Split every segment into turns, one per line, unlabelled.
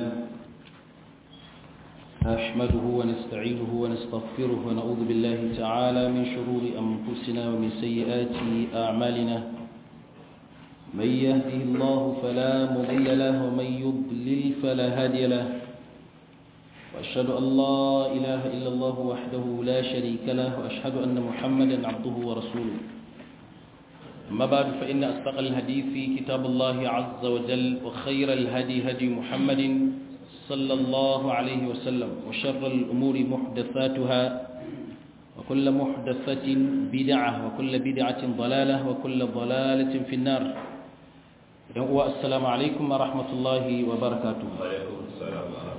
الله نحمده ونستعينه ونستغفره ونعوذ بالله تعالى من شرور أنفسنا ومن سيئات أعمالنا من يهده الله فلا مضل له ومن يضلل فلا هادي له وأشهد أن لا إله إلا الله وحده لا شريك له وأشهد أن محمدا عبده ورسوله أما بعد فإن أصدق الحديث في كتاب الله عز وجل وخير الهدي هدي محمد صلى الله عليه وسلم وشر الأمور محدثاتها وكل محدثة بدعة وكل بدعة ضلالة وكل ضلالة في النار السلام عليكم ورحمة الله وبركاته
وعليكم السلام ورحمة الله وبركاته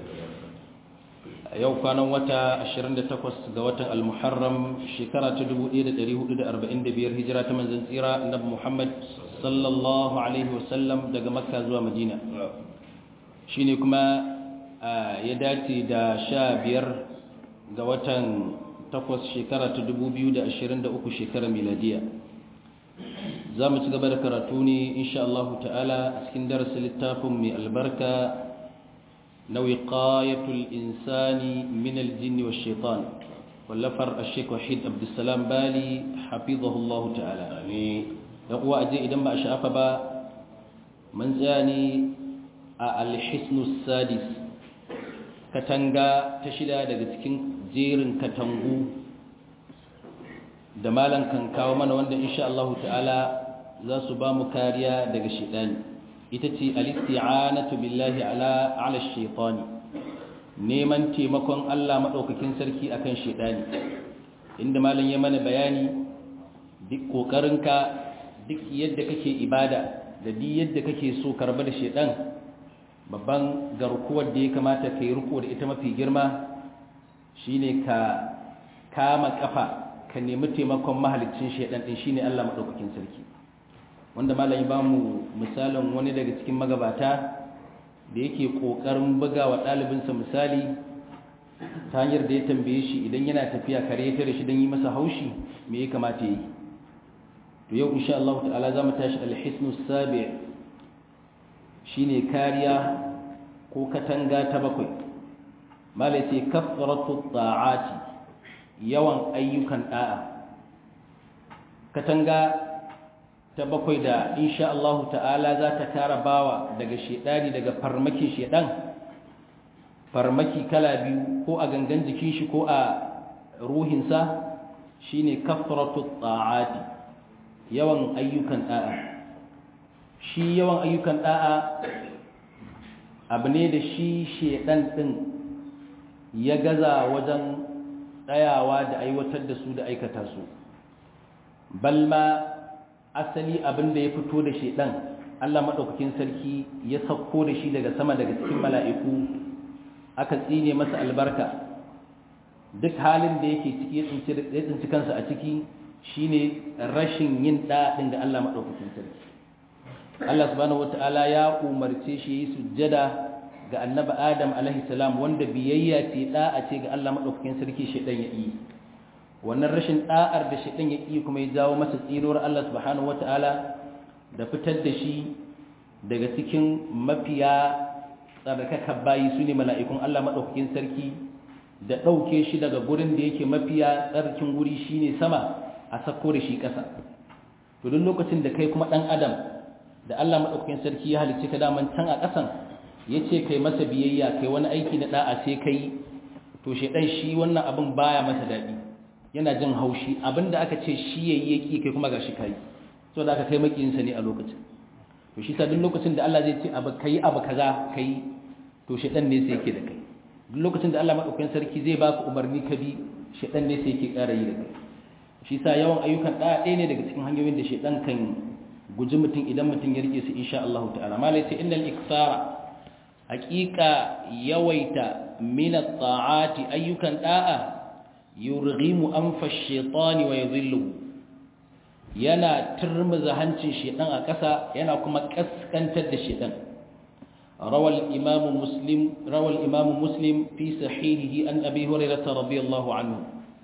yau kwanan wata 28 ga watan al-muharram shekara ta 1445 hijira ta manzon tsira annabi Muhammad sallallahu alaihi wasallam daga makka zuwa madina shine kuma ya dace da 15 ga watan 8 shekara ta 2023 shekara miladiya za mu ci gaba da karatu ne insha Allah ta'ala a cikin darasin littafin mai albarka na wiqayatul insani min aljinni wash shaitan wallafar ash-shaykh wahid abdussalam bali hafizahullah ta'ala ne dan uwa aje idan ba a sha'afa ba mun tsaya ne a al-hisnu sadis katanga ta shida daga cikin jerin katangu da malan kan kawo mana wanda insha Allah ta'ala za su ba mu kariya daga shaitani ita ce alisti'anatu billahi ala ala shaytani neman taimakon Allah madaukakin sarki akan shaytani inda malam ya mana bayani duk kokarinka duk yadda kake ibada da duk yadda kake so karba da shaytan babban garkuwar da ya kamata kai riko da ita mafi girma shine ka kama kafa ka nemi taimakon mahaliccin shaytan din shine Allah madaukakin sarki wanda malami ba mu misalin wani daga cikin magabata da yake ƙoƙarin buga wa ɗalibinsa misali ta hanyar da ya tambaye shi idan yana tafiya kare ya tare shi don yi masa haushi me ya kamata yi to yau insha Allah ta'ala za mu tashi alhisnu sabi shine kariya ko katanga ta bakwai malai ce kafratu ta'ati yawan ayyukan da'a katanga ta bakwai da insha Allah ta'ala za ta kara bawa daga shedani daga farmakin shedan farmaki kala biyu ko a gangan jikin shi ko a ruhinsa shine kafratu ta'ati yawan ayyukan da'a shi yawan ayyukan da'a abu ne da shi shedan din ya gaza wajen tsayawa da aiwatar da su da aikata su balma asali abin da ya fito da shi ɗan Allah maɗaukakin sarki ya sauko da shi daga sama daga cikin mala'iku aka tsine masa albarka duk halin da yake ciki ya tsinci kansa a ciki shine rashin yin ɗaɗin da Allah maɗaukakin sarki Allah subhanahu wata'ala ya umarce shi yi sujjada ga annabi Adam alaihi salam wanda biyayya ce ɗa'a ce ga Allah maɗaukakin sarki shi ɗan ya yi wannan rashin da'ar da shaitan ya iya kuma ya jawo masa tsinuwar Allah subhanahu wata'ala da fitar da shi daga cikin mafiya tsarkaka bayi su ne mala'ikun Allah maɗaukakin sarki da ɗauke shi daga gurin da yake mafiya tsarkin guri shi ne sama a sako da shi ƙasa to duk lokacin da kai kuma ɗan adam da Allah maɗaukakin sarki ya halicci ka daman can a ƙasan ya ce kai masa biyayya kai wani aiki na ɗa'a sai kai to shaitan shi wannan abin baya masa daɗi yana jin haushi abinda aka ce shi yayi yaki kai kuma gashi kai so da aka kai makiyinsa ne a lokacin to shi sa duk lokacin da Allah zai ce abu kai abu kaza kai to shedan ne sai yake da kai duk lokacin da Allah madaukakin sarki zai baka umarni ka bi shedan ne sai yake ƙara yi da kai shi sa yawan ayyukan da ɗaya ne daga cikin hanyoyin da shedan kan guji mutum idan mutum ya rike su insha Allah ta'ala malai sai innal iksara haqiqa yawaita min at-ta'ati ayyukan da'a yurghimu anfa ash-shaytani wa yadhilluhu yana turmuza hancin shedan a ƙasa yana kuma kaskantar da shedan rawal imam muslim rawal imam muslim fi sahihihi an abi hurairah radiyallahu anhu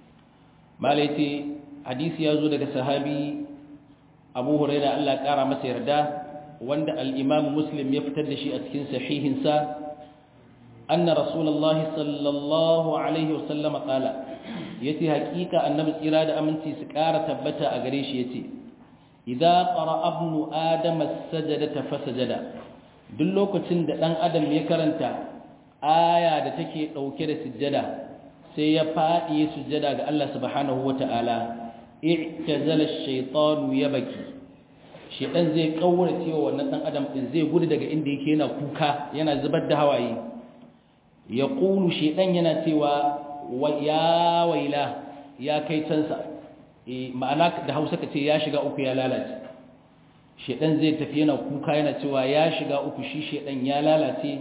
malaiti hadisi yazo daga sahabi abu hurairah Allah ƙara masa yarda wanda al-imam muslim ya fitar da shi a cikin sahihinsa anna rasulullahi sallallahu alaihi wasallam qala yace hakika annabi tsira da aminci su ƙara tabbata a gare shi yace idza qara ibnu adam as-sajdata fasajada duk lokacin da dan adam ya karanta aya da take dauke da sujjada sai ya fadi sujjada ga Allah subhanahu wataala i'tazala ash-shaytanu yabki shedan zai kaurace wa wannan dan adam din zai gudu daga inda yake yana kuka yana zubar da hawaye yaqulu shedan yana cewa ya waila ya kai cansa ma'ana da hausa ka ce ya shiga uku ya lalace shedan zai tafi yana kuka yana cewa ya shiga uku shi shedan ya lalace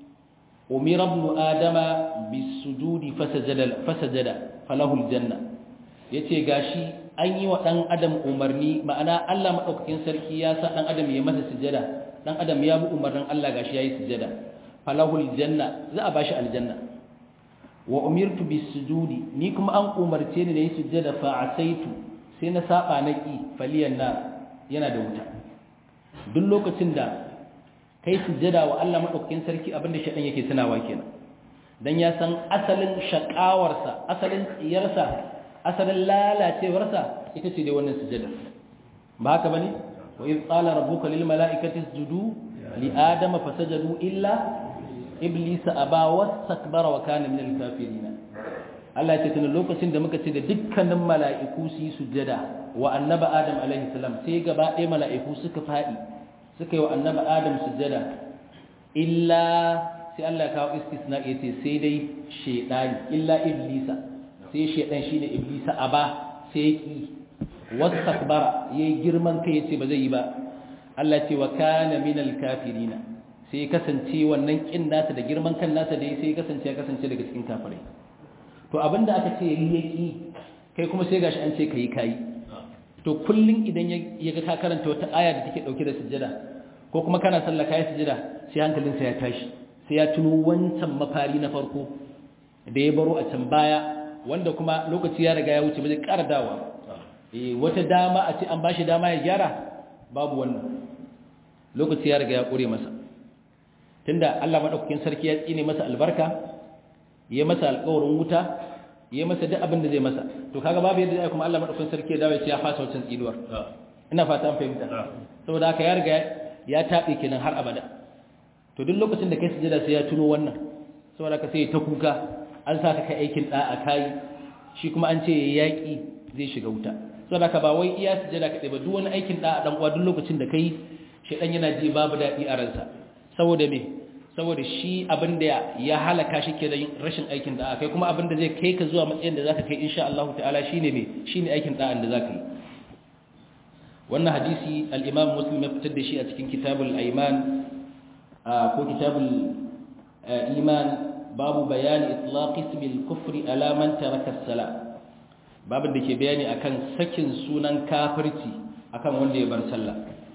umira ibn adama bisujudi fasajada fasajada falahu aljanna yace gashi an yi wa dan adam umarni ma'ana Allah madaukakin sarki ya sa dan adam ya masa sujada dan adam ya bi umarnin Allah gashi yayi sujada falahu aljanna za a bashi aljanna wa umirtu bisujudi ni kuma an umarce ni da yi sujjada fa asaitu sai na saba na ki faliyan na yana da wuta duk lokacin da kai sujjada wa Allah madaukakin sarki abinda shedan yake tunawa kenan dan ya san asalin shakawarsa asalin tsiyarsa asalin lalacewarsa ita ce dai wannan sujjada ba haka bane wa iz qala rabbuka lil mala'ikati isjudu li adama fasajadu illa iblisa aba wastakbara wa kana minal kafirin Allah ya ce tun lokacin da muka ce da dukkanin mala'iku su yi sujjada wa annaba adam alaihi salam sai gaba ɗaya mala'iku suka faɗi suka yi wa annaba adam sujjada illa sai Allah ya kawo istisna ya ce sai dai shedani illa iblisa sai shedan shine iblisa aba sai ki wastakbara yayi girman kai yace ba zai yi ba Allah ce wa kana minal kafirina sai kasance wannan kin nasa da girman kan nasa da sai kasance ya kasance daga cikin kafirai to abinda aka ce yaki kai kuma sai gashi an ce kai kai to kullun idan ya ga ka karanta wata aya da take dauke da sujjada ko kuma kana sallah kai sujjada sai hankalinsa ya tashi sai ya tuno wancan mafari na farko da ya baro a can baya wanda kuma lokaci ya riga ya wuce ba zai ƙara dawa eh wata dama a ce an bashi dama ya gyara babu wannan lokaci ya riga ya kure masa tunda Allah madaukakin sarki ya tsine masa albarka ya masa alƙawarin wuta ya masa duk abin da zai masa to kaga babu yadda zai kuma Allah madaukakin sarki ya dawo ya ce ya fasa wancan tsinuwar ina fata an fahimta saboda haka ya riga ya tabe kenan har abada to duk lokacin da kai sujada sai ya tuno wannan saboda haka sai ta kuka an sa ka kai aikin da'a kai shi kuma an ce yaki zai shiga wuta saboda haka ba wai iya sujada kadai ba duk wani aikin da'a dan uwa duk lokacin da kai shedan yana ji babu dadi a ransa saboda me saboda shi abin da ya halaka shi ke da rashin aikin da'a kai kuma abin da zai kai ka zuwa matsayin da zaka kai insha Allah ta'ala shine me shine aikin da'an da zaka yi wannan hadisi al-Imam Muslim ya fitar da shi a cikin Kitabul Ayman ko Kitabul Iman babu bayani itlaq ismi al-kufr ala man taraka as-salah babin da ke bayani akan sakin sunan kafirci akan wanda ya bar sallah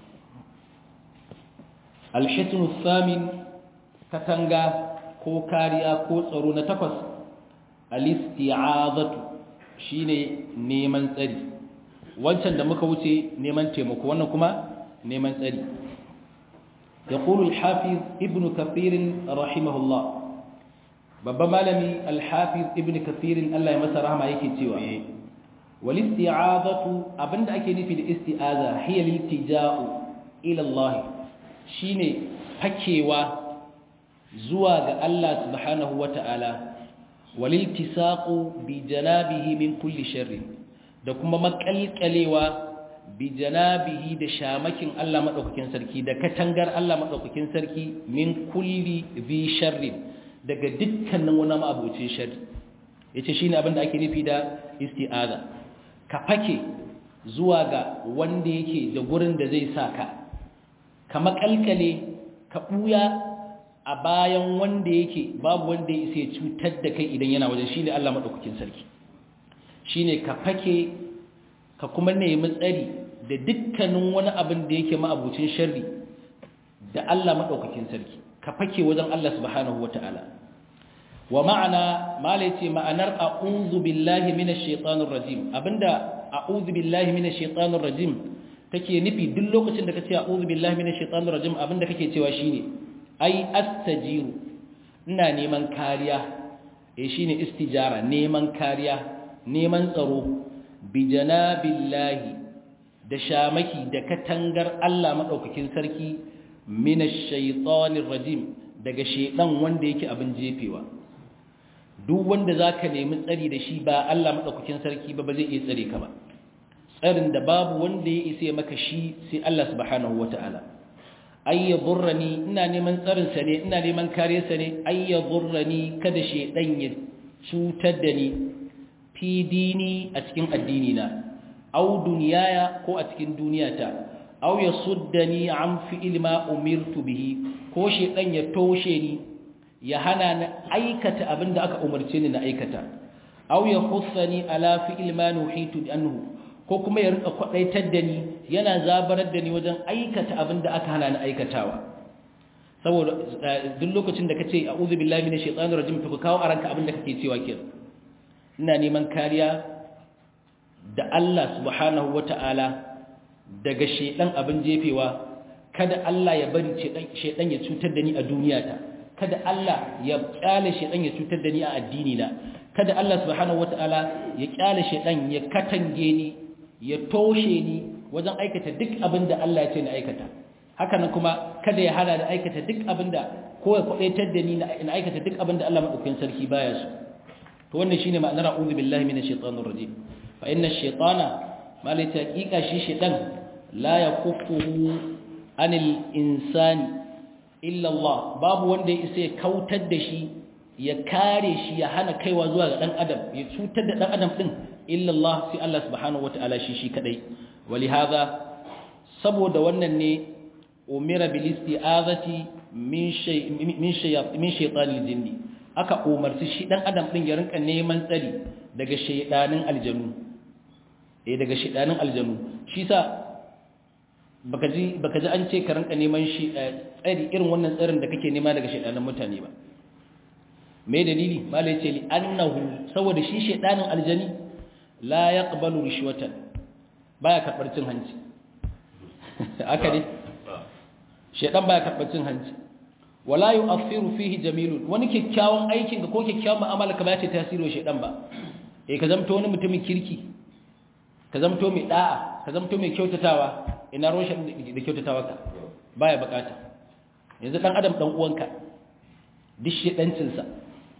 al-hisn ath-thamin katanga ko kariya ko tsaro na takwas al-isti'azatu shine neman tsari wancan da muka wuce neman taimako wannan kuma neman tsari yaqulu al-hafiz ibn kathir rahimahullah babban malami al-hafiz ibn kathir Allah ya masa rahama yake cewa wal isti'azatu abinda ake nufi da isti'aza hiya liltija'u ila Allah shine fakewa zuwa ga Allah subhanahu wata'ala waliltisaqu bi janabihi min kulli sharri da kuma makalkalewa bi janabihi da shamakin Allah madaukakin sarki da katangar Allah madaukakin sarki min kulli bi sharri daga dukkanin wani ma'abucin sharri yace shine abin da ake nufi da isti'aza ka fake zuwa ga wanda yake da gurin da zai saka ka makalkale ka buya a bayan wanda yake babu wanda ya isa cutar da kai idan yana wajen shine Allah madaukakin sarki shine ka fake ka kuma nemi tsari da dukkanin wani abin da yake ma'abucin sharri da Allah madaukakin sarki ka fake wajen Allah subhanahu wataala wa ma'ana mala yace ma'anar a'udhu billahi minash shaitanir rajim abinda a'udhu billahi minash shaitanir rajim take nufi duk lokacin da kace a'udhu billahi minash shaitanir rajim abinda kake cewa shine ai astajiru ina neman kariya eh shine istijara neman kariya neman tsaro bi janabillahi da shamaki da katangar Allah madaukakin sarki minash shaitanir rajim daga shedan wanda yake abin jefewa duk wanda zaka nemi tsari da shi ba Allah madaukakin sarki ba ba zai iya tsare ka ba tsarin da babu wanda ya isa maka shi sai Allah subhanahu wataala ay yadurrani ina neman tsarin sa ne ina neman kare sa ne ay yadurrani kada shedan ya cutar da ni fi dini a cikin addini na aw duniyaya ko a cikin duniyata aw yasuddani an fi'il ma umirtu bihi ko shedan ya toshe ni ya hana ni aikata abinda aka umarce ni na aikata aw yakhussani ala fi'il ma nuhitu anhu ko kuma ya rinka kwadaitar da ni yana zabarar da ni wajen aikata abinda aka hana ni aikatawa saboda duk lokacin da kace a'udhu billahi minash shaitanir rajim to ka kawo aranka abinda kake cewa kenan ina neman kariya da Allah subhanahu wata'ala daga shedan abin jefewa kada Allah ya bari shedan ya cutar da ni a duniyata kada Allah ya kyale shedan ya cutar da ni a addini na kada Allah subhanahu wata'ala ya kyale shedan ya katange ni ya toshe ni wajen aikata duk abin da Allah ya ce na aikata haka nan kuma kada ya hana da aikata duk abin da ko ya kwadaitar da ni na aikata duk abin da Allah madaukakin sarki baya so to wannan shine ma'anar a'udhu billahi minash shaitanir rajim fa inna ash-shaytana malai taqiqa shi shaytan la yakuffuhu anil insani illa Allah babu wanda ya isa ya kautar da shi ya kare shi ya hana kaiwa zuwa ga dan adam ya cutar da dan adam din illa Allah sai Allah subhanahu wataala shi shi kadai walihaza saboda wannan ne umira bil isti'azati min shay min shay min shaytanil jinni aka umarci shi dan adam din ya rinka neman tsari daga shaydanin aljanu eh daga shaydanin aljanu shi sa baka ji baka ji an ce ka rinka neman shi tsari irin wannan tsarin da kake nema daga shaydanin mutane ba me dalili malai ce li annahu saboda shi shaydanin aljani la yaqbalu rishwatan baya karbar cin hanci aka ne shaydan baya karbar cin hanci wala yu'athiru fihi jamilun wani kyakkyawan aikin ka ko kyakkyawan mu'amala ka ba ta tasiri wa shaydan ba eh ka zamto wani mutumin kirki ka zamto mai da'a ka zamto mai kyautatawa ina roshin da kyautatawa ka baya bukata yanzu dan adam dan uwanka duk shedancin sa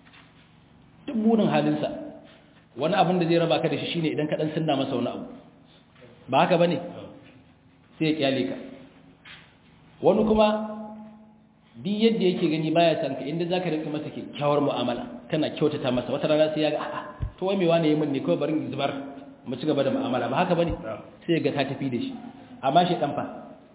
duk burin halin sa wani abin da zai raba ka da shi shine idan ka dan sunna masa wani abu ba haka bane sai ya kyale ka wani kuma duk yadda yake gani baya san ka inda zaka rika masa kyakkyawar mu'amala kana kyautata masa wata rana sai ya ga a'a to wai me wani yayin ne kawai barin zubar mu ci gaba da mu'amala ba haka bane sai ga ka tafi da shi amma shi dan fa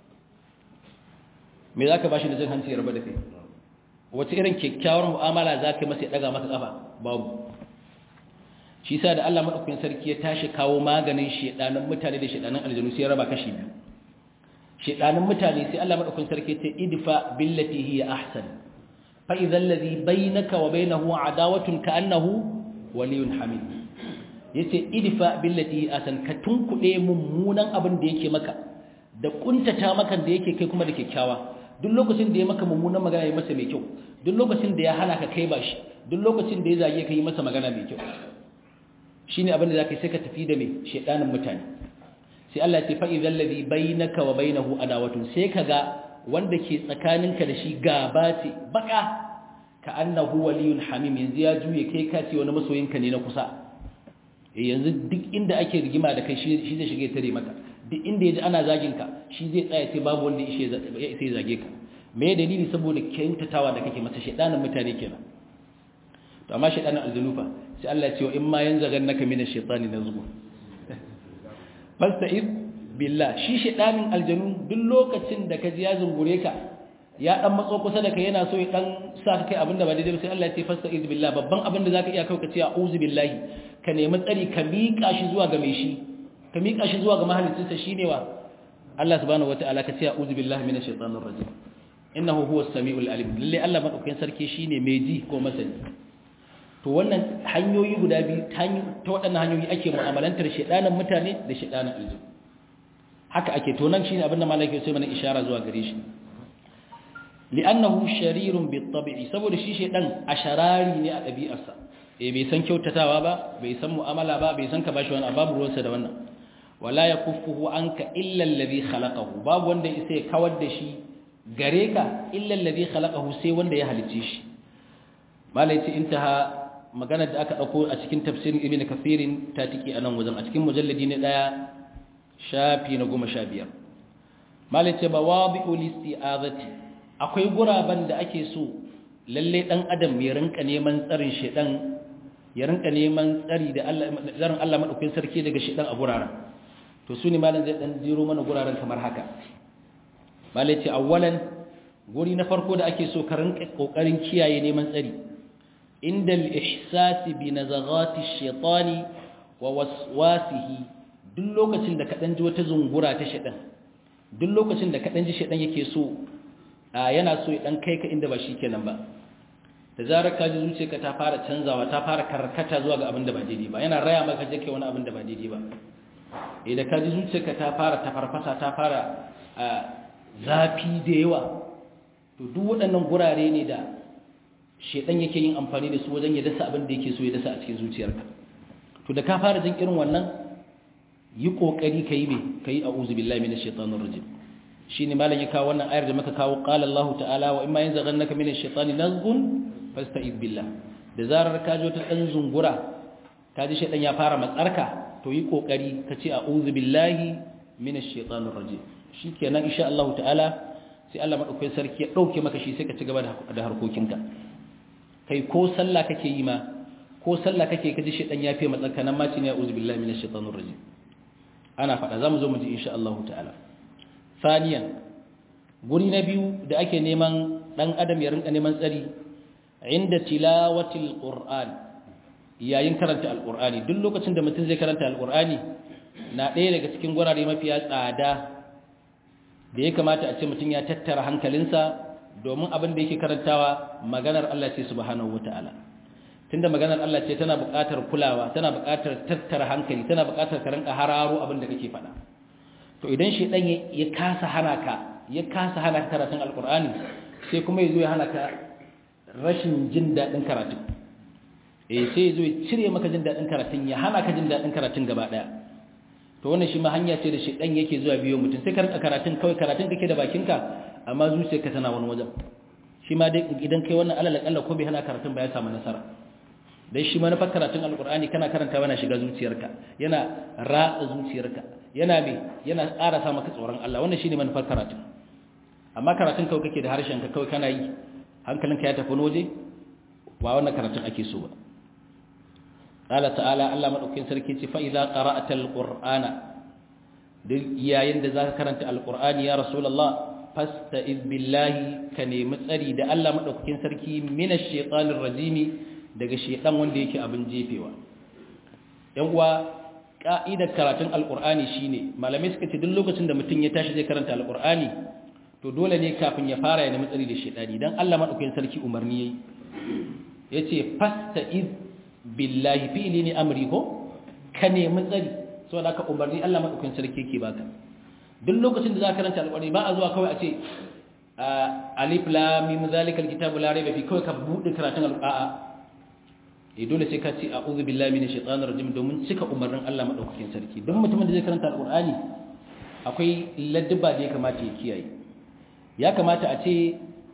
me zaka bashi da jin hanci ya raba da kai wace irin kyakkyawar mu'amala zaka masa ya daga maka kafa babu shi yasa da Allah madaukakin sarki ya tashi kawo maganin shedanan mutane da shedanan aljanu sai ya raba kashi biyu shedanin mutane sai Allah madaukakin sarki ta idfa billati hiya ahsan fa idhal ladhi bainaka wa bainahu adawatun ka'annahu waliyun hamid yace idfa billati hiya ahsan ka tunkude mummunan abin da yake maka da kuntata maka da yake kai kuma da kyakkyawa duk lokacin da ya maka mummunan magana ya masa mai kyau duk lokacin da ya hana ka kai bashi duk lokacin da ya zage ka yi masa magana mai kyau shine abin da zaka sai ka tafi da mai shedanin mutane sai Allah ce fa'izan lazi bai naka wa bai nahu adawatun sai ka ga wanda ke tsakaninka da shi gaba ce baka ka annahu waliyun hamim yanzu ya juye kai ka ce wani masoyinka ne na kusa yanzu duk inda ake rigima da kai shi zai shige tare maka duk inda ya ji ana zaginka shi zai tsaya sai babu wanda ya sai zage ka me dalili saboda kyautatawa da kake masa shaidanin mutane kenan to amma shaidanin alzanufa sai Allah ya ce wa in ma yanzaghannaka minash shaitani nazghun fasta'iz billah shi shedanin aljanu duk lokacin da ka ji ya zungure ka ya dan matso kusa da kai yana so ya dan sa ka kai abinda ba daidai ba sai Allah ya ce fasta'iz billah babban abin da zaka iya kai ka ce a'udhu billahi ka nemi tsari ka miƙa shi zuwa ga mai shi ka miƙa shi zuwa ga mahaliccinsa shine wa Allah subhanahu wataala ka ce a'udhu billahi minash shaitanir rajim innahu huwas samiul alim lalle Allah madaukakin sarki shine mai ji ko masani to wannan hanyoyi guda biyu ta waɗannan hanyoyi ake mu'amalantar shaɗanin mutane da shaɗanin aljihu haka ake to nan shine abinda malaka sai mana ishara zuwa gare shi li'annahu sharirun bit-tab'i saboda shi shedan asharari ne a ɗabi'arsa eh bai san kyautatawa ba bai san mu'amala ba bai san ka bashi wani babu ruwansa da wannan wala yakuffuhu anka illa alladhi khalaqahu babu wanda isa ya kawar da shi gare ka illa alladhi khalaqahu sai wanda ya halicce shi malai ce intaha magana da aka dauko a cikin tafsirin ibnu kafirin ta tiki anan wajen a cikin mujalladi ne daya shafi na 15 malai ce bawabi'u listi'azati akwai guraben da ake so lalle dan adam ya rinka neman tsarin shedan ya rinka neman tsari da Allah tsarin Allah madaukakin sarki daga shedan a guraren to su ne malam zai dan jiro mana guraren kamar haka malai ce awwalan guri na farko da ake so ka rinka kokarin kiyaye neman tsari inda al-ihsas bi nazaghati ash-shaytani wa waswasihi duk lokacin da ka dan ji wata zungura ta shedan duk lokacin da ka dan ji shedan yake so yana so ya dan kai ka inda ba shikenan ba da zarar ka ji zuciyarka ta fara canzawa ta fara karkata zuwa ga abin da ba daidai ba yana raya maka je kai wani abin da ba daidai ba eh da ka ji zuciyarka ta fara tafarfasa ta fara zafi da yawa to duk waɗannan gurare ne da shedan yake yin amfani da su wajen ya dasa abin da yake so ya dasa a cikin zuciyarka to da ka fara jin irin wannan yi kokari kai me kai a'udhu billahi minash shaitanir rajim shine malam ya kawo wannan ayar da muka kawo qala Allah ta'ala wa imma yanzaghannaka minash shaitani nazghun fasta'id billah da zarar ka jo ta dan zungura ka ji shaitan ya fara matsarka to yi kokari ka ce a'udhu billahi minash shaitanir rajim shikenan insha Allah ta'ala sai Allah madaukakin sarki ya dauke maka shi sai ka ci gaba da harkokinka kai ko sallah kake yi ma ko sallah kake kaji shaitan ya fi matsarka nan ma ce ne a'udhu billahi minash shaitanir rajim ana faɗa zamu zo mu ji insha Allah ta'ala ثانيا guri na biyu da ake neman dan adam ya rinka neman tsari inda tilawatil qur'an yayin karanta alqur'ani duk lokacin da mutum zai karanta alqur'ani na ɗaya daga cikin gurare mafiya tsada da ya kamata a ce mutum ya tattara hankalinsa domin abin da yake karantawa maganar Allah ce subhanahu wataala tunda maganar Allah ce tana buƙatar kulawa tana buƙatar tattara hankali tana buƙatar ka rinka hararo abin da kake faɗa to idan shi dan ya kasa hana ka ya kasa hana ka karatun alkur'ani sai kuma yazo ya hana ka rashin jin dadin karatu eh sai yazo ya cire maka jin dadin karatun ya hana ka jin dadin karatun gaba daya to wannan shi ma hanya ce da shi dan yake zuwa biyo mutum sai ka rinka karatun kawai karatun kake da bakinka amma zuciyarka tana wani wajen shi ma dai idan kai wannan alal akalla ko bai hana karatun ba ya samu nasara dan shi manufar karatun alkur'ani kana karanta yana shiga zuciyarka yana ratsa zuciyarka yana me yana ƙara sa maka tsoron Allah wannan shine manufar karatun amma karatun kawai kake da harshen ka kawai kana yi hankalinka ya tafi waje ba wannan karatun ake so ba qala ta'ala Allah madaukakin sarki ce fa idza qara'ta alqur'ana duk yayin da zaka karanta alqur'ani ya rasulullah fasta'iz billahi ka nemi tsari da Allah madaukakin sarki minash shaitanir rajimi daga shaitan wanda yake abin jefewa yan uwa ka'idar karatun alkur'ani shine malamai suka ce duk lokacin da mutum ya tashi zai karanta alkur'ani to dole ne kafin ya fara ya nemi tsari da shaitani dan Allah madaukakin sarki umarni yayi yace fasta'iz billahi fi'li ni amri ko ka nemi tsari saboda ka umarni Allah madaukakin sarki yake baka duk lokacin da za ka karanta alkur'ani ba a zuwa kawai a ce alif lam mim zalikal kitabu la raiba fi kawai ka bude karatun alkur'ani eh dole sai ka ce a'udhu billahi minash shaitanir rajim domin cika umarnin Allah madaukakin sarki don mutumin da zai karanta alqur'ani akwai ladduba da ya kamata ya kiyaye ya kamata a ce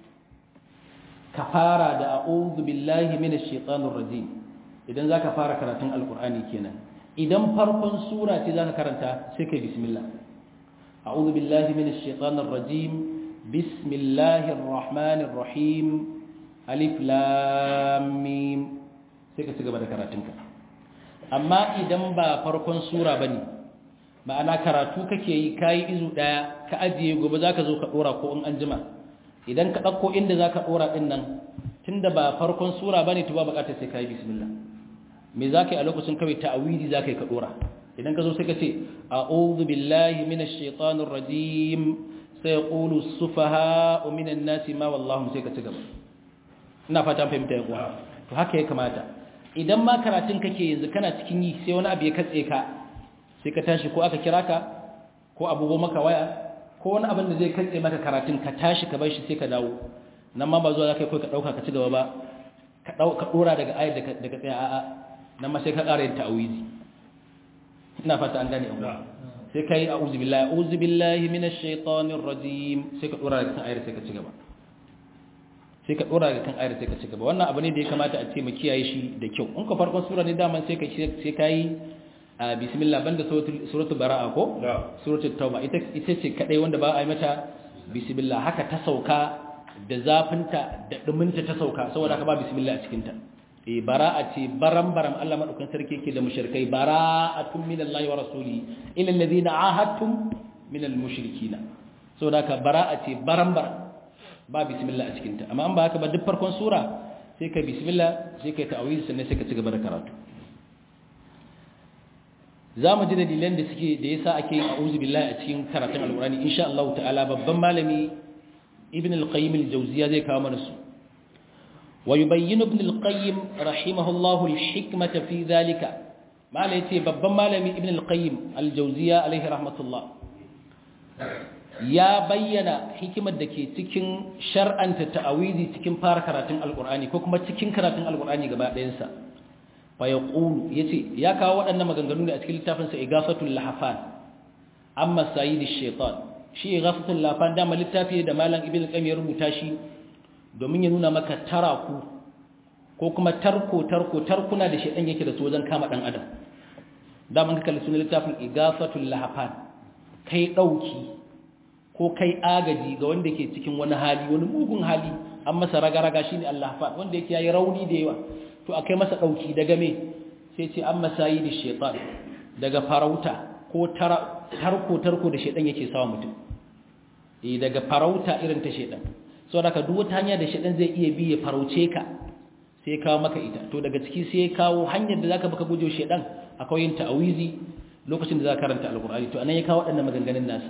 ka fara da a'udhu billahi minash shaitanir rajim idan zaka fara karatun alqur'ani kenan idan farkon sura ce zaka karanta sai kai bismillah a'udhu billahi minash shaitanir rajim bismillahir rahmanir rahim alif lam mim sai ka ci gaba da karatunka amma idan ba farkon sura ba ne ma'ana karatu kake yi kayi izu ɗaya ka ajiye gobe za ka zo ka ɗora ko in an jima idan ka ɗauko inda za ka ɗora ɗin nan tun da ba farkon sura ba ne tuba buƙatar sai ka yi bismillah me za ka yi a lokacin kawai ta'awidi za ka yi ka ɗora idan ka zo sai ka ce a'udhu billahi minash shaitanir rajim sai yaqulu as-sufaha minan nasi ma wallahu sai ka ci gaba ina fata fahimta ya kuwa to haka ya kamata idan ma karatun kake yanzu kana cikin yi sai wani abu ya katse ka sai ka tashi ko aka kira ka ko abugo maka waya ko wani abin da zai katse maka karatun ka tashi ka bar shi sai ka dawo nan ma ba zuwa zaka kai ka dauka ka ci gaba ba ka dauka dora daga ayar da daga tsaya a'a nan ma sai ka ƙara yin ta'awizi ina fata an gane abu sai kai a'udhu billahi a'udhu billahi minash shaitanir rajim sai ka dora daga kan ayar sai ka ci gaba sai ka dora daga kan ayar sai ka ci gaba wannan abu ne da ya kamata a ce mu kiyaye shi da kyau in ka farkon sura ne daman sai ka sai kai bismillah banda suratul bara'a ko suratul tauba ita ita ce kadai wanda ba a yi mata bismillah haka ta sauka da zafinta da duminta ta sauka saboda haka ba bismillah a cikin ta eh bara'a ce baram baram Allah madaukakin sarki yake da mushrikai bara'atun minallahi wa rasuli ila alladhina ahadtum minal mushrikina saboda haka bara'a ce baram baram ba bismillah a cikin ta amma an ba haka ba duk farkon sura sai kai bismillah sai kai ta'awiz sannan sai ka ci gaba da karatu za mu ji dalilan da suke da yasa ake yin a'udhu billahi a cikin karatun alqur'ani insha Allah ta'ala babban malami ibn al-qayyim al-jawziyya zai kawo mana su wa yubayyin ibn al-qayyim rahimahullah al-hikmata fi dhalika malai yace babban malami ibn al-qayyim al-jawziyya alaihi rahmatullah ya bayyana hikimar da ke cikin shar'anta ta'awizi cikin fara karatun alqur'ani ko kuma cikin karatun alqur'ani gaba ɗayansa fa yaqulu yace ya kawo waɗannan maganganu ne a cikin littafin sa igafatul lahafan amma sayyidish shaitan shi igafatul lahafan da ma littafi da malam ibnu qayyim ya rubuta shi domin ya nuna maka taraku ko kuma tarko tarko tarkuna da shaitan yake da su wajen kama dan adam da mun kalli sunan littafin igafatul lahafan kai dauki ko kai agaji ga wanda ke cikin wani hali wani mugun hali an masa raga-raga shine Allah fa wanda yake yayi rauni da yawa to a kai masa ɗauki daga me sai ce an masayi da shaitan daga farauta ko tarko-tarko da shaitan yake sawa mutum e daga farauta irin ta shaitan sau da ka duk wata hanya da shaitan zai iya bi ya farauce ka sai kawo maka ita to daga ciki sai ya kawo hanyar da zaka baka guje shaitan akwai yin ta'awizi lokacin da za ka karanta alkur'ani to anan ya kawo waɗannan maganganun nasa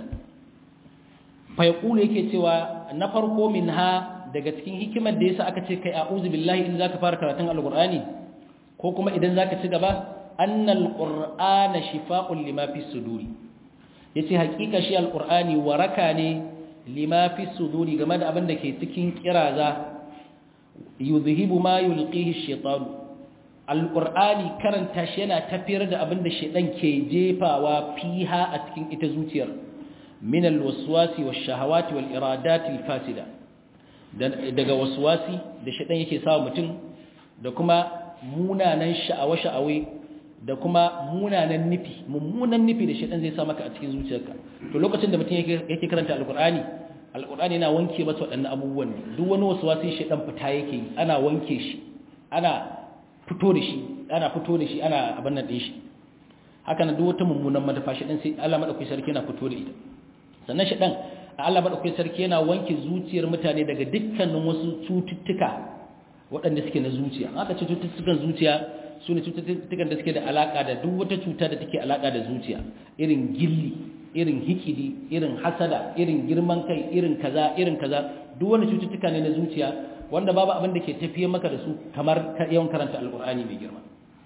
fa yaqulu yake cewa na farko min ha daga cikin hikimar da yasa aka ce kai a'udhu billahi in zaka fara karatun alqur'ani ko kuma idan zaka ci gaba annal qur'ana shifaa'un lima fi suduri yace hakika shi alqur'ani waraka ne lima fi suduri game da abin da ke cikin kiraza yuzhibu ma yulqihi ash-shaytan alqur'ani karanta shi yana tafiyar da abin da shaytan ke jefawa fiha a cikin ita zuciyar min alwaswasi wash-shahawati wal-iradati al-fasida daga waswasi da shaɗan yake sawa mutum da kuma munanan sha'awa-sha'awai da kuma munanan nufi mummunan nufi da shaɗan zai sa maka a cikin zuciyarka to lokacin da mutum yake karanta alkur'ani alkur'ani yana wanke masa waɗannan abubuwan ne duk wani waswasi shaɗan fita yake yi ana wanke shi ana fito da shi ana fito da shi ana abin nan ɗin shi haka na duk wata mummunan madafa shaɗan sai Allah maɗauki sarki yana fito da ita sannan shaɗan Allah maɗaukai sarki yana wanke zuciyar mutane daga dukkanin wasu cututtuka waɗanda suke na zuciya aka ce cututtukan zuciya su ne cututtukan da suke da alaƙa da duk wata cuta da take alaƙa da zuciya irin gilli irin hikidi irin hasada irin girman kai irin kaza irin kaza duk wani cututtuka ne na zuciya wanda babu abin da ke tafiye maka da su kamar yawan karanta alƙur'ani mai girma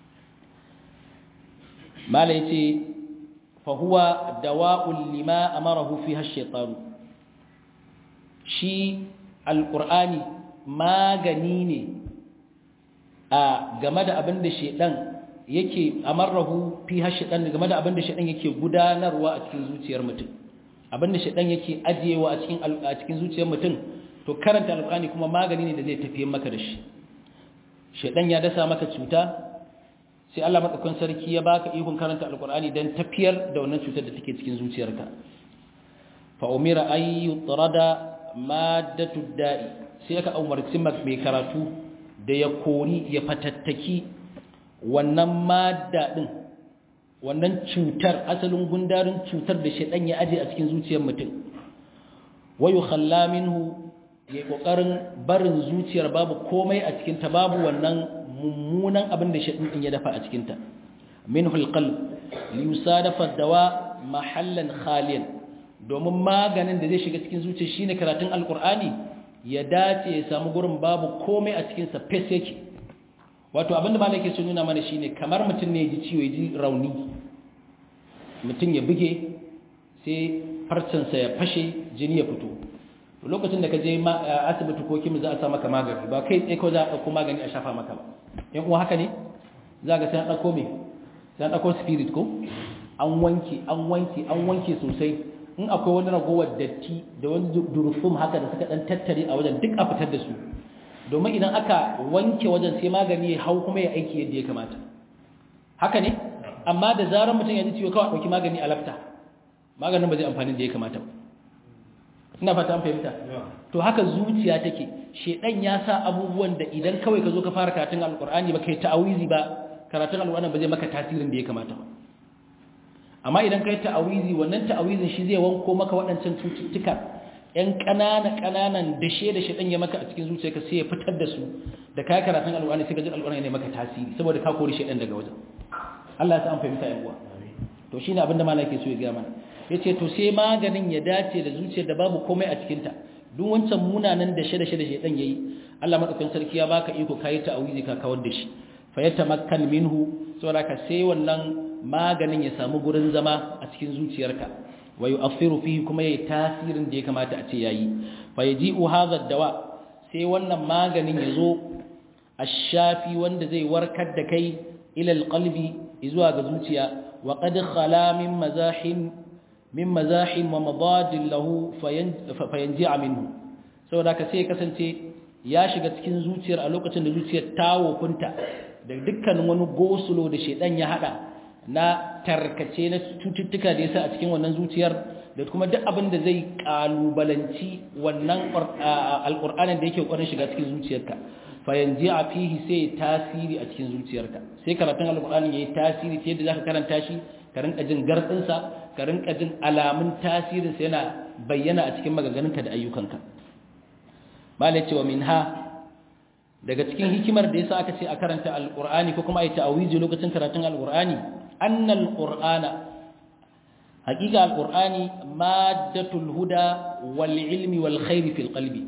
mala yace fa huwa dawa'un lima amarahu fiha ash-shaytan shi alƙur'ani magani ne a game da abin da shaidan yake amarrahu fi hashidan game da abin da shaidan yake gudanarwa a cikin zuciyar mutum abin da shaidan yake ajiyewa a cikin a cikin zuciyar mutum to karanta alƙur'ani kuma magani ne da zai tafiye maka da shi shaidan ya dasa maka cuta sai Allah madaukakin sarki ya baka ikon karanta alƙur'ani dan tafiyar da wannan cutar da take cikin zuciyarka fa umira ay yutrada maddatu da'i sai aka umarci mai karatu da ya kori ya fatattaki wannan madda din wannan cutar asalin gundarin cutar da shedan ya aje a cikin zuciyar mutum wayu khalla minhu ya kokarin barin zuciyar babu komai a cikin ta babu wannan mummunan abin da shedan din ya dafa a cikin ta minhu alqalb li yusadafa dawa mahallan khaliyan domin maganin da zai shiga cikin zuciya shine karatun alkur'ani ya dace ya samu gurin babu komai a cikin sa fes yake wato abinda malaka ke nuna mana shine kamar mutum ne ya ji ciwo ya ji rauni mutum ya buge sai farcensa ya fashe jini ya fito lokacin da ka je asibiti ko kimi za a sa maka magani ba kai tsaye ko za a ɗauko magani a shafa maka ba yan uwa haka ne za ga sai an ɗauko me sai an ɗauko spirit ko an wanke an wanke an wanke sosai in akwai wani ragowar datti da wani durufum haka da suka ɗan tattare a wajen duk a fitar da su domin idan aka wanke wajen sai magani ya hau kuma ya aiki yadda ya kamata haka ne amma da zarar mutum ya ji ciwo kawai ɗauki magani a lafta maganin ba zai amfani da ya kamata ba ina fata an fahimta to haka zuciya take shedan ya sa abubuwan da idan kawai ka zo ka fara karatun alkur'ani ba kai ta'awizi ba karatun alkur'ani ba zai maka tasirin da ya kamata ba amma idan kai ta'awizi wannan ta'awizin shi zai wanko maka waɗancan cututtuka ƴan ƙanana ƙananan dashe da shedan ya maka a cikin zuciyarka sai ya fitar da su da kai karatun alkur'ani sai ka ji alkur'ani ne maka tasiri saboda ka kori shedan daga wajen Allah ya sa an fahimta yan uwa to shine abin da malaka so ya ga mana yace to sai maganin ya dace da zuciyar da babu komai a cikin ta duk wancan munanan da shede shede shedan yayi Allah madaukakin sarki ya baka iko kai ta awizi ka kawar da shi fa yatamakkan minhu saboda ka sai wannan maganin ya samu gurin zama a cikin zuciyarka wa yu'athiru fihi kuma yayi tasirin da ya kamata a ce yayi fa yaji'u hadha dawa sai wannan maganin yazo ash-shafi wanda zai warkar da kai ila alqalbi zuwa ga zuciya wa qad khala min mazahim min mazahim wa madadin lahu fayanji'a minhu saboda ka sai kasance ya shiga cikin zuciyar a lokacin da zuciyar ta wofunta da dukkanin wani gosulo da shedan ya hada na tarkace na cututtuka da yasa a cikin wannan zuciyar da kuma duk abin da zai kalubalanci wannan alqur'anin da yake ƙoƙarin shiga cikin zuciyarka fayanji'a fihi sai tasiri a cikin zuciyarka sai karatun alqur'ani yayi tasiri ta yadda zaka karanta shi ka rinka jin gardinsa ka rinka jin alamun tasirinsa yana bayyana a cikin maganganunka da ayyukanka malai cewa minha daga cikin hikimar da yasa aka ce a karanta alqur'ani ko kuma ayi ta'awizi lokacin karatun alqur'ani annal qur'ana haqiqa alqur'ani maddatul huda wal ilmi wal khair fil qalbi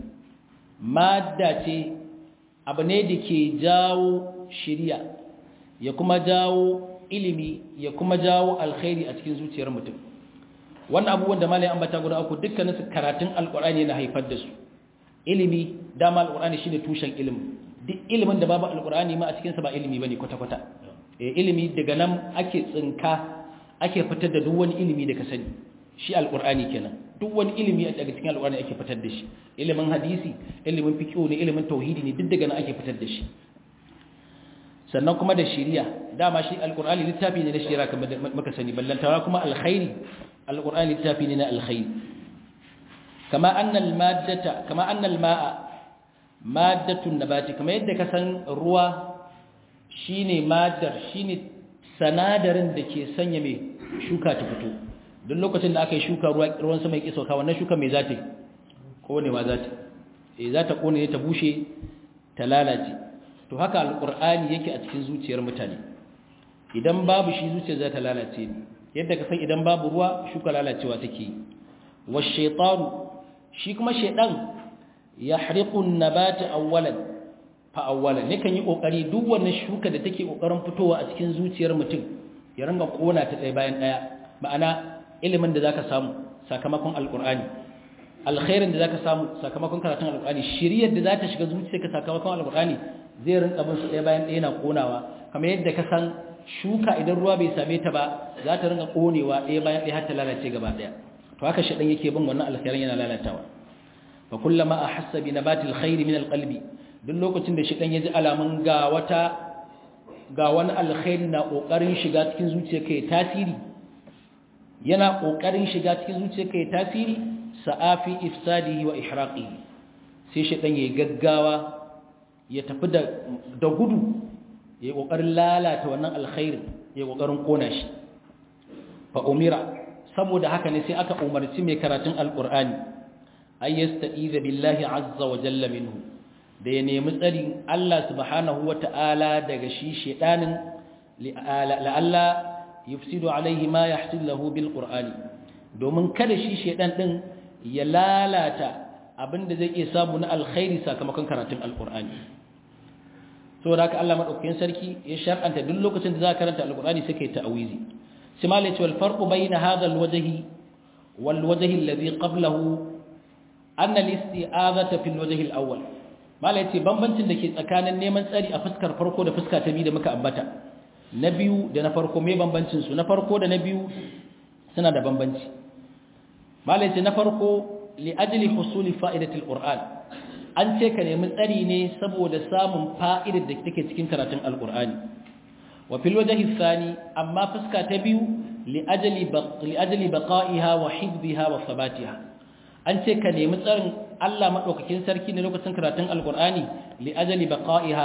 madda ce abu ne da ke jawo shiriya ya kuma jawo ilimi ya kuma jawo alkhairi a cikin zuciyar mutum wannan abubuwan da malai ambata guda uku dukkanin su karatun alqur'ani yana haifar da su ilimi dama alqur'ani shine tushen ilimi duk ilimin da babu alqur'ani ma a cikin sa ba ilimi bane kwata kwata eh ilimi daga nan ake tsinka ake fitar da duk wani ilimi da ka sani shi alqur'ani kenan duk wani ilimi daga cikin alqur'ani ake fitar da shi ilimin hadisi ilimin fiqh ne ilimin tauhidi ne duk daga nan ake fitar da shi sannan kuma da shiriya dama shi alqur'ani littafi ne na shiriya kamar muka sani ballantawa kuma alkhairi alqur'ani littafi ne na alkhairi kama anna almaddata kama anna almaa maddatun nabati kama yadda ka san ruwa shine maddar shine sanadarin da ke sanya mai shuka ta fito duk lokacin da aka yi shuka ruwan sama ya ƙi sauka wannan shuka mai za ta yi konewa za ta yi za ta kone ta bushe ta lalace to haka alƙur'ani yake a cikin zuciyar mutane idan babu shi zuciyar za ta lalace ne yadda ka san idan babu ruwa shuka lalacewa take yi wa shaitanu shi kuma shaidan ya hariƙun nabata awwalan fa awwalan ne kan yi ƙoƙari duk wannan shuka da take ƙoƙarin fitowa a cikin zuciyar mutum ya ringa ƙona ta ɗaya bayan ɗaya ma'ana ilimin da zaka samu sakamakon alqur'ani alkhairin da zaka samu sakamakon karatun alqur'ani shiriyar da za ta shiga zuciyarka sakamakon alqur'ani zai rinka bin su ɗaya bayan ɗaya na konawa kamar yadda ka san shuka idan ruwa bai same ta ba za ta rinka konewa ɗaya bayan ɗaya har ta lalace gaba ɗaya to haka shaɗan yake bin wannan alkhairin yana lalatawa fa kullama ahassa bi nabati alkhairi min alqalbi duk lokacin da shaɗan ya ji alamun ga wata ga wani alkhairi na kokarin shiga cikin zuciyarka ya tasiri yana ƙoƙarin shiga cikin zuciyarka ya tasiri sa'afi ifsadihi wa ihraqihi sai shaitan yayi gaggawa ya tafi da da gudu yayi ƙoƙarin lalata wannan alkhairi yayi ƙoƙarin kona shi fa umira saboda haka ne sai aka umarci mai karatun alqur'ani ay yasta'iza billahi azza wa jalla minhu da ya nemi tsarin Allah subhanahu wa ta'ala daga shi shaitanin la'alla yufsidu alaihi ma yahsil lahu bil qur'ani domin kada shi shedan din ya lalata abinda zai iya samu na alkhairi sakamakon karatun alqur'ani saboda haka Allah madaukakin sarki ya shar'anta duk lokacin da za ka karanta alqur'ani sai kai ta'awizi sai ma lai wal farqu bayna hadha alwajhi wal wajhi alladhi qablahu anna al-isti'azata fil wajh al-awwal mala yace bambancin da ke tsakanin neman tsari a fuskar farko da fuska ta biyu da muka ambata na biyu da na farko me bambancin su na farko da na biyu suna da bambanci mala yace na farko li ajli husuli fa'idati al-qur'an an ce ka nemi tsari ne saboda samun fa'idar da take cikin karatun al-qur'ani wa fil wajh ath-thani amma fuska ta biyu li ajli li ajli baqa'iha wa hifdhiha wa thabatiha an ce ka nemi tsarin Allah maɗaukakin sarki ne lokacin karatun alkur'ani li'ajali baqa'iha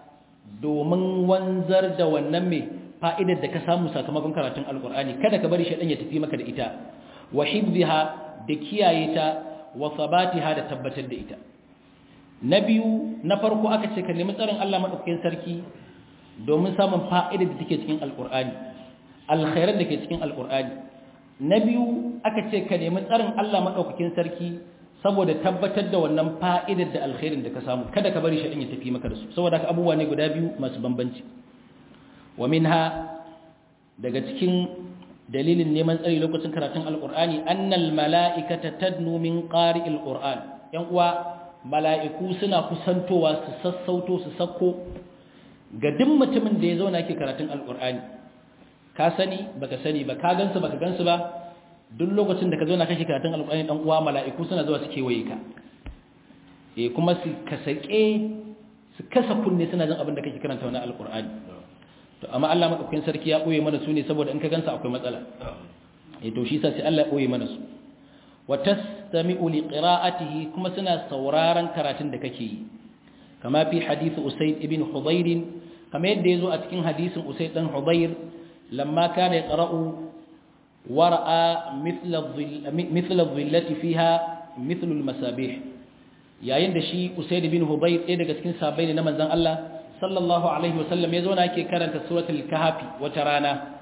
domin wanzar da wannan mai fa'idar da ka samu sakamakon karatun alkur'ani kada ka bari shaɗan ya tafi maka da ita wa hibziha da kiyaye ta wa sabatiha da tabbatar da ita na biyu na farko aka ce ka nemi tsarin Allah maɗaukakin sarki domin samun fa'idar da take cikin alkur'ani alkhairar da ke cikin alkur'ani na biyu aka ce ka nemi tsarin Allah maɗaukakin sarki saboda tabbatar da wannan fa'idar da alkhairin da ka samu kada ka bari shaɗin ya tafi maka da su saboda haka abubuwa ne guda biyu masu bambanci wa minha daga cikin dalilin neman tsari lokacin karatun alƙur'ani annal mala'ikata tadnu min qari'il qur'an yan uwa mala'iku suna kusantowa su sassauto su sako ga duk mutumin da ya zauna yake karatun alƙur'ani ka sani baka sani ba ka gansu baka gansu ba duk lokacin da ka zo na kashi karatun alƙur'ani dan uwa mala'iku suna zuwa su kewaye ka eh kuma su kasake su kasa kunne suna jin abin da kake karanta wannan alƙur'ani to amma Allah madaukakin sarki ya boye mana su ne saboda in ka gansa akwai matsala eh to shi yasa sai Allah ya boye mana su wa tastami'u li qira'atihi kuma suna sauraron karatun da kake yi kama fi hadith usayd ibn hudayr kama yadda yazo a cikin hadisin usayd dan hudayr lamma kana yaqra'u ورأى مثل الظل مثل الظلة فيها مثل المسابيح yayin da shi Usaid bin Hubayr ɗaya daga cikin sahabbai ne na manzon Allah sallallahu alaihi wasallam ya zauna yake karanta suratul kahfi wata rana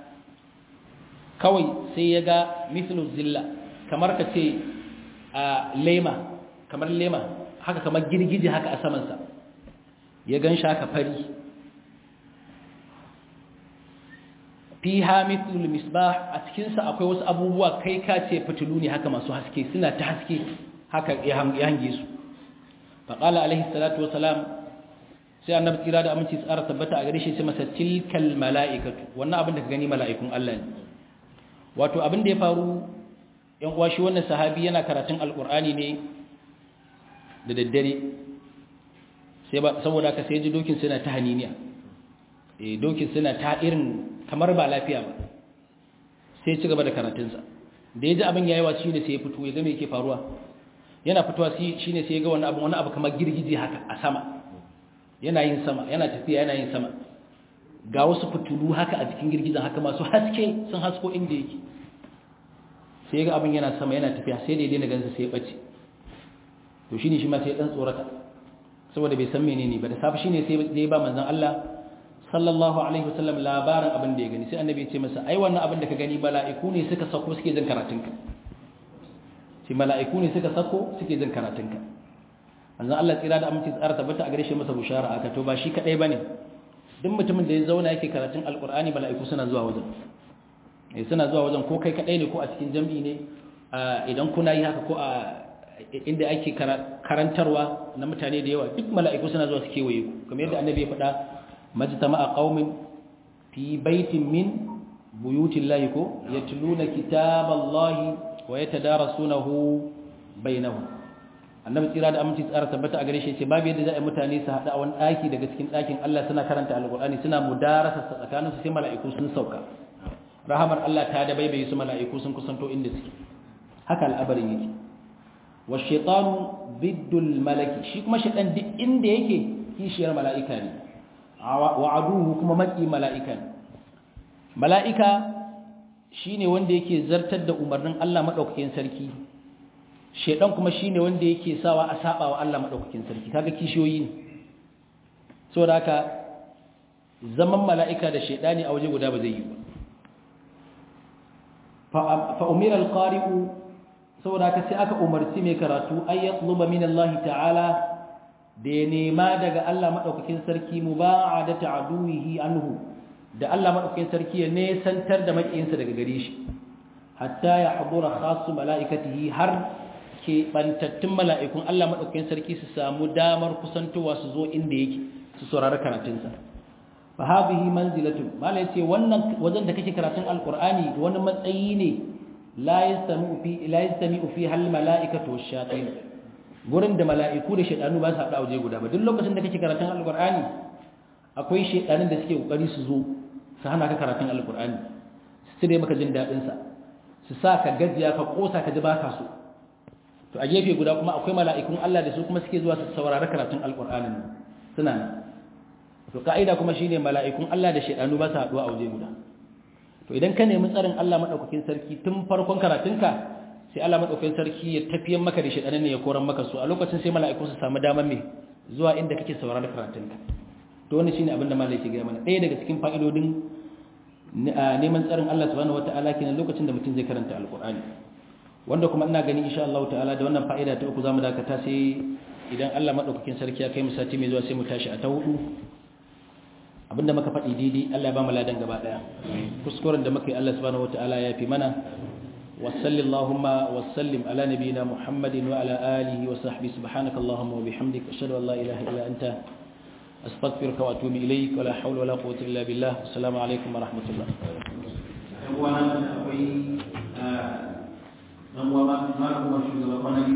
kawai sai ya ga mithlu zilla kamar ka ce a lema kamar lema haka kamar girgije haka a saman sa ya gan haka fari fiha mithlul misbah a cikin sa akwai wasu abubuwa kai ka ce fitilu ne haka masu haske suna ta haske haka ya hange su fa qala alaihi salatu wassalam sai annabi kira da aminci tsara tabbata a gare shi sai masa tilkal malaikatu wannan abin da ka gani mala'ikun Allah ne wato abin da ya faru yan uwa shi wannan sahabi yana karatun alqur'ani ne da daddare sai saboda ka sai ji dokin suna ta haniniya eh dokin suna ta irin kamar ba lafiya ba sai ci gaba da karatunsa da ya ji abin yayi wa shi ne sai ya fito ya ga me yake faruwa yana fitowa shi ne sai ya ga wani abu wani abu kamar girgije haka a sama yana yin sama yana tafiya yana yin sama ga wasu fitulu haka a cikin girgizan haka masu haske sun hasko inda yake sai ya ga abin yana sama yana tafiya sai da ya daina gansa sai ya bace to shine shi ma sai ya dan tsorata saboda bai san menene ba da safi shine sai ya ba manzon Allah sallallahu alaihi wasallam labarin abin da ya gani sai annabi ya ce masa ai wannan abin da ka gani mala'iku ne suka sako suke jin karatunka sai mala'iku ne suka sako suke jin karatunka manzon Allah tsira da aminci tsara tabbata a gare shi masa bushara aka to ba shi kadai bane duk mutumin da ya zauna yake karatun alqur'ani mala'iku suna zuwa wajen eh suna zuwa wajen ko kai kadai ne ko a cikin jami'i ne idan kuna yi haka ko a inda ake karantarwa na mutane da yawa duk mala'iku suna zuwa su kewaye ku kamar yadda annabi ya faɗa majtama'a qaumin fi baitin min buyutillahi ko yatluna kitaballahi wa yatadarasunahu bainahum annabi tsira da aminci tsara tabbata a gare shi ce babu yadda za a yi mutane su haɗa a wani ɗaki daga cikin ɗakin Allah suna karanta alƙur'ani suna mudarasa tsakaninsu sai mala'iku sun sauka rahamar Allah ta da baibaye su mala'iku sun kusanto inda suke haka al'abarin yake wa shaitanu biddul malaki shi kuma shaitan duk inda yake kishiyar mala'ika ne wa aduhu kuma maki mala'ika ne mala'ika shine wanda yake zartar da umarnin Allah madaukakin sarki shaitan kuma shine wanda yake sawa a saba wa Allah madaukakin sarki kaga kishiyoyi ne saboda haka zaman mala'ika da shaitani a waje guda ba zai yi ba fa umira al-qari'u saboda haka sai aka umarci mai karatu ay yatluba min Allah ta'ala da ya nema daga Allah madaukakin sarki muba'adata aduwihi anhu da Allah madaukakin sarki ya nesantar da makiyinsa daga gare shi hatta ya hadura khassu mala'ikatihi har ke bantattun mala'ikun Allah madaukakin sarki su samu damar kusantowa su zo inda yake su saurari karatunsa fa hadhihi manzilatu mala yace wannan wajen da kake karatun alqur'ani wani matsayi ne la yastami'u fi la yastami'u fi hal mala'ikatu wash-shayatin gurin da mala'iku da shaytanu ba su haɗu a waje guda ba duk lokacin da kake karatun alqur'ani akwai shaytanin da suke kokari su zo su hana ka karatun alqur'ani su cire maka jin dadin sa su sa ka gajiya ka kosa ka ji baka so to a gefe guda kuma akwai mala'ikun Allah da su kuma suke zuwa su saurari karatun alqur'anin suna nan to ka'ida kuma shine mala'ikun Allah da shedanu ba su haɗuwa a waje guda to idan ka nemi tsarin Allah madaukakin sarki tun farkon karatunka sai Allah madaukakin sarki ya tafiyar maka da shedanan ne ya koran maka su a lokacin sai mala'iku su samu damar me zuwa inda kake sauraron karatunka to wannan shine abin da malai ke gaya mana ɗaya daga cikin fa'idodin neman tsarin Allah subhanahu wataala kenan lokacin da mutum zai karanta alqur'ani wanda kuma ina gani insha Allah ta'ala da wannan fa'ida ta uku zamu dakata sai idan Allah madaukakin sarki ya kai mu sati mai zuwa sai mu tashi a ta hudu abinda muka faɗi daidai Allah ya ba mu ladan gaba daya kuskuren da muka yi Allah subhanahu wataala ya fi mana wa sallallahu wa sallim ala nabiyyina Muhammadin wa ala alihi wa sahbihi subhanaka allahumma wa bihamdika ashhadu an la ilaha illa anta astaghfiruka wa atubu ilayk wa la hawla wa la quwwata illa billah assalamu alaikum wa rahmatullah yan uwa akwai dan uwa ma ma kuma shugaba